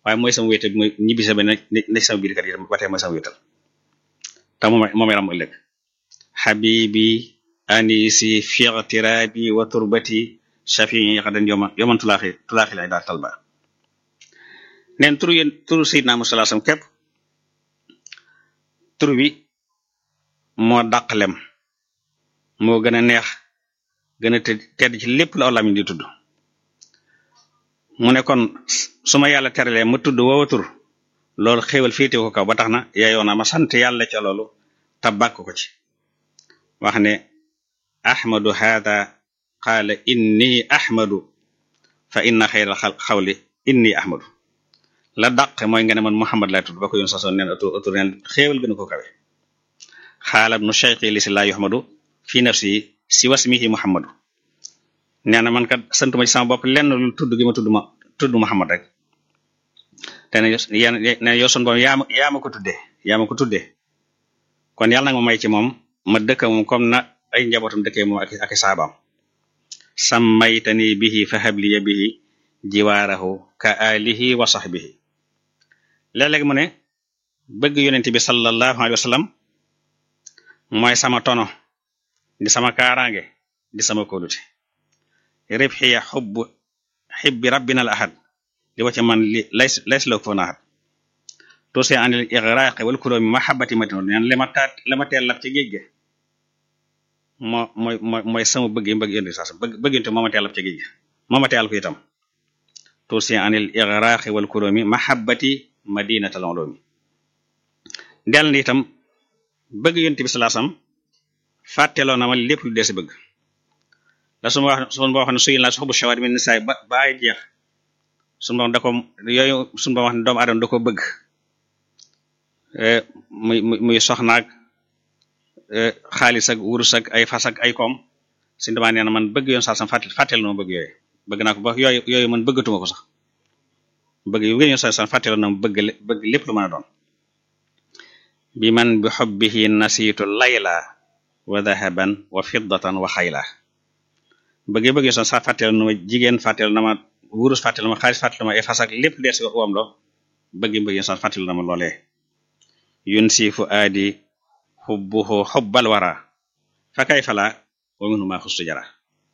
waaye mooy sama wéetal mooy ñibbi sa benn ne sama biir kër yi ba tey mooy sama wéetal te moom moom yaram ëllëg xabibi anisi fiqtirabi wa turbati shafii xadan yoma yoman tulaaxi tulaaxi lay daal talba neen turu yéen turu sayidna Muhammad sallallahu alayhi wasallam képp tur wi moo dàq lem moo gën a neex gën a tedd ci lépp la aw lamiñ di tudd mu ne kon su ma yàlla teralee ma tudd woowa tur loolu xéewal féete ko kaw ba tax na yaayoon na ma sant yàlla ca loolu te bàkk ko ci wax ne ahmadu hada qaala inni ahmadu fa inna xayral xawli inni ahmadu la dàq mooy nga ne man muhammad lay tudd ba ko yoon sasoon neen atur atur neen xéewal gën a ko kawe xaalab nu cheikhi li si laa yuhmadu fi nafsi si wasmihi muhammadu nee na man kat santuma ci sama bopp lenn lu tudd gi ma tudd ma tudd muhammad rek te ne yan ne yow sun boom yaa ma yaa ma ko tuddee yaa ma ko tuddee kon yàlla nag ma may ci moom ma dëkk moom comme na ay njabootam dëkkee moom ak ak saabaam sammaytani bihi fa habliya bihi jiwaarahu ka alihi wa sahbihi léeg-léeg mu ne bëgg yonent bi sallallahu alayhi wa sallam mooy sama tono di sama kaaraange di sama kóolute ribxiya xubb xibbi rabbina al ahad di wacce man li lays lays loo ko fa naxat tuusi anil igraqi wal kuloomi mahabbati madina neen li ma taat li ma teel lab ci géej ge moo mooy mooy mooy sama bëgg bëgg yonent bi sax bëgg bëggante moo ma teel lab ci géej ge moo ma teel ko itam tuusi anil igraqi wal kuloomi mahabbati madinatal ulumi del na itam bëgg yonent bi sallallahu alayhi wasallam fàtteloo na ma lépp lu dee si bëgg la su ma wax su ma wax ne suy naa si xobu shawaat mi nisaay ba ba ay jeex suñu borom da ko yooyu suñu borom wax ne doomu aadama da ko bëgg muy muy soxnaak xaalis ak wurus ak ay fas ak ay koom suñu damaa nee na man bëgg yoon sax sam fàttel fàttel na ma bëgg yooyu bëgg naa ko ba yooyu yooyu man bëggatuma ko sax bëgg yu yoon sax sam fàttel na ma bëgg bëgg lépp lu mën a doon bi man bi xobbihi nasiitu layla wa dahaban wa fiddatan wa xayla bëgg bëgg son sa fàttel na ma jigéen fàttel na ma wurus fàttel na ma xaalis fàttel na ma ay fas ak lépp dees wam lo bëgg bëgg son fàttel na ma loolee yun si fu aadi xubbuhu xubbal wara fa kay fala wa minu ma xustu jara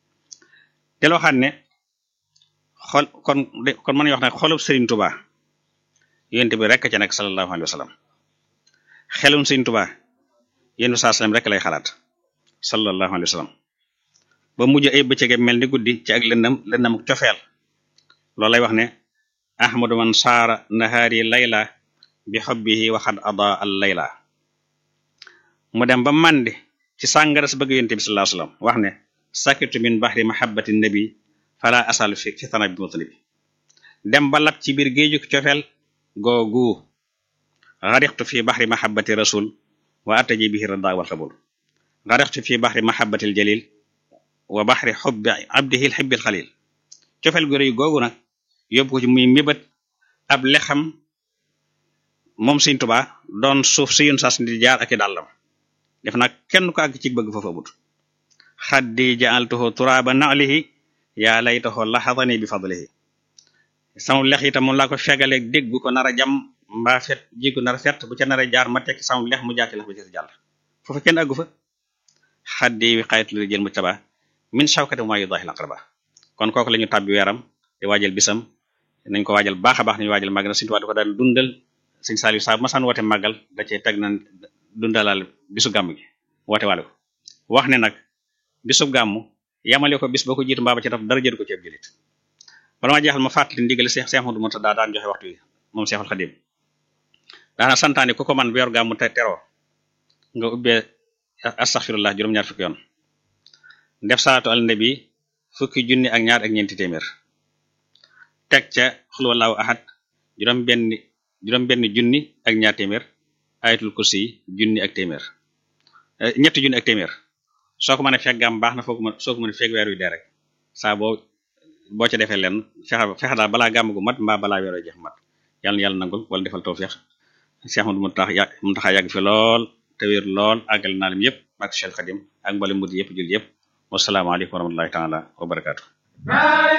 del waxaat ne xol kon kon mën wax ne xolub Sëriñ Tuba yonent bi rekk ca nekk sallallahu alayhi wa sallam xelum Sëriñ Tuba yéen saa sallam rek lay xalaat sallallahu alayhi wa sallam ba mujj ay bëccëge mel ni guddi ci ak lëndam lëndam cofeel loolu lay wax ne ahmadu man saara nahaari layla bi xobbihi waxad ada al layla mu dem ba màndi ci sàngara sa bëgg yonent bi sallallahu alayhi wa sallam wax ne sakitu min bahri mahabbati nabi fala asal fi fi tana bi mutalibi dem ba lab ci biir géeju cofeel googu xarixtu fi bahri mahabbati rasul wa ataji bihi rada wal xabul xarixtu fi bahri mahabbati al jalil wa baxri xubbi abdihi xibbil xalil cofeel gu rëy googu nag yóbbu ko ci muy mébét ab lexam moom Sëriñ Tuubaa doon suuf si yun sas di jaar ak i dàllam def nag kenn ko àgg ci bëgg foofu amut xaddi jaaltuhu turaaba naalihi yaa laytahu laxadani bi fadlihi sama lex itam moom laa ko fegaleeg dégg bu ko nar a jam mbaa fet jigu nar a fet bu ca nar a jaar ma tekki sama lex mu jàkki lex ba ci jàll foofu kenn àggu fa xaddi wi xaytu li jël mu taba min shawkati ma yudahi laqraba kon kooku la ñu tàbbi weeram di waajal bisam nañ ko waajal baax a baax nañu waajal màggal na Sëriñ Tuubaa di ko daan dundal Sëriñ Saaliw saa bu masaan woote màggal da cee teg na dundalal bisu gàmm gi woote waale ko wax ne nag bisu gàmm yamale ko bis ba ko jiitu mbaa ba ci daf dara jëru ko ci ab jëlit bala ma jeexal ma fàttali ndigal Seex Seex Ahmadu Murtadaa daan joxe waxtu yi moom Seexul Xadim daana santaane ku ko man weeru gàmm te teroo nga ubbee astaxfirullah juróom-ñaar fukki yoon def salaatu al nabi fukki junni ak ñaar ak ñeenti téeméer teg ca xul wallahu ahad juróom benn juróom benn junni ak ñaar téeméer ayatul kursi junni ak téeméer ñetti junni ak téeméer soo ko mën a fekk gàmm baax na foo ko mën soo ko mën a fekk weer wi dee rek saa boo boo ca defee leen fexe fexe daal balaa gàmm gu mat mbaa balaa weer wi jeex mat yàlla na yàlla nangul wala defal tawfiq Cheikh Ahmadou Mountakha yàgg Mountakha yàgg fi lool te wér lool àggal naa lim yëpp ak Cheikh Khadim ak mboolem murid yëpp jul yëpp wasalaamaaleykum wa rahmatullahi taala wa barakaatu